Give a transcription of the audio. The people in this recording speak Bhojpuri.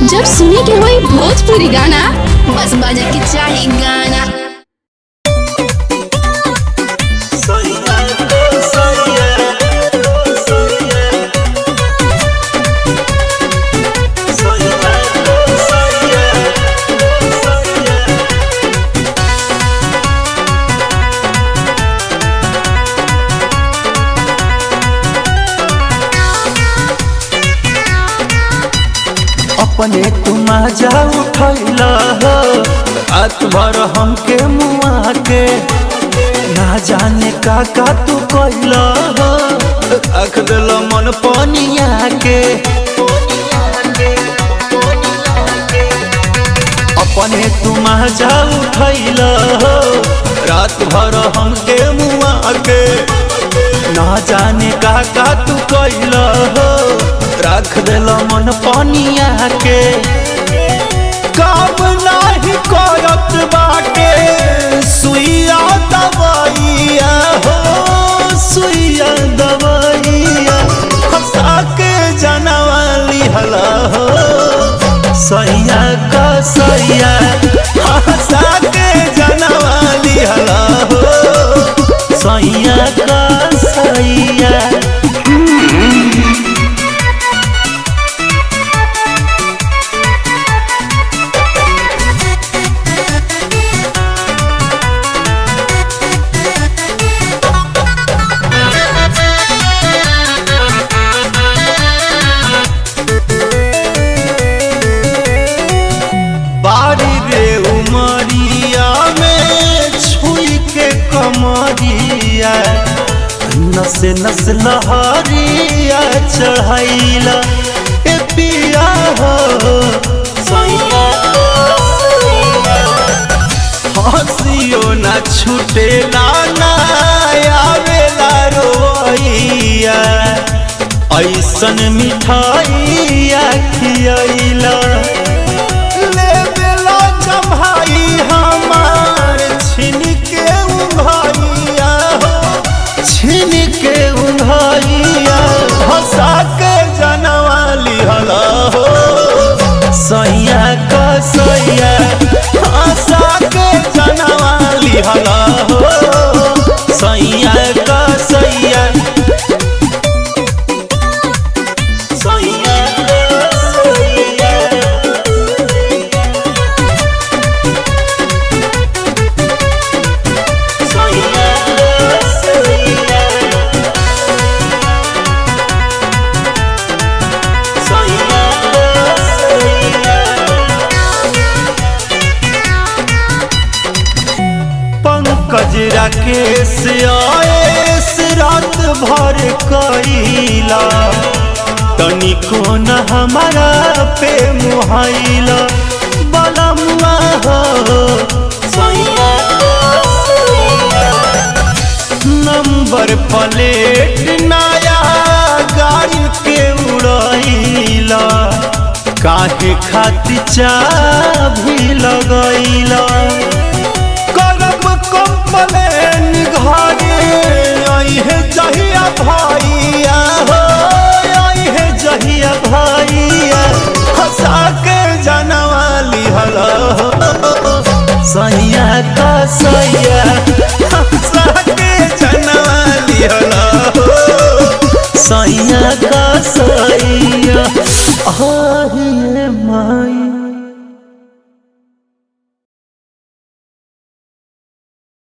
जब सुने के होई भोजपुरी गाना बस बजे के चाही गाना अपने तुम जा उठैल हो रात भर हमके मुआ के ना जाने का का तू कैल हो रख दिल मन पनिया के अपने तुम जा उठैल हो रात भर हमके मुआ के ना जाने का का तू कैल हो रख दिल मन पनिया के काम नाही करत बाटे सुइया दवाइया हो सुइया दवाइया हंसा के जनवाली हला हो सैया का सैया हंसा के जनवाली हला हो सैया का सैया बारी रे उमरिया में छुई के कमरिया नसे नस लहरिया चढ़ैला ए पिया हो हंसियो ना छूटेला ना आवेला रोइया ऐसन मिठाइया खियैला लेबेला जम्हाई हमार छिन के उघैया हो छिन के उघैया हंसा के जनवाली हला हो सैया का सैया हंसा के जनवाली हला हो सैया का सैया सैया का सैया पंकज राकेश आएस रात भर कैला तनिको न हमारा पे मुहाइला बलमुआ हो नंबर प्लेट नया गाड़ी के उड़ैला काहे खातिर चाभी लगैला करब कंप्लेन घरे अहे जहिया भैया हो अहे जहिया भैया हंसा के जनवाली हला हो सैया का सैया हंसा के जनवाली हला हो सैया का सैया आहिए माई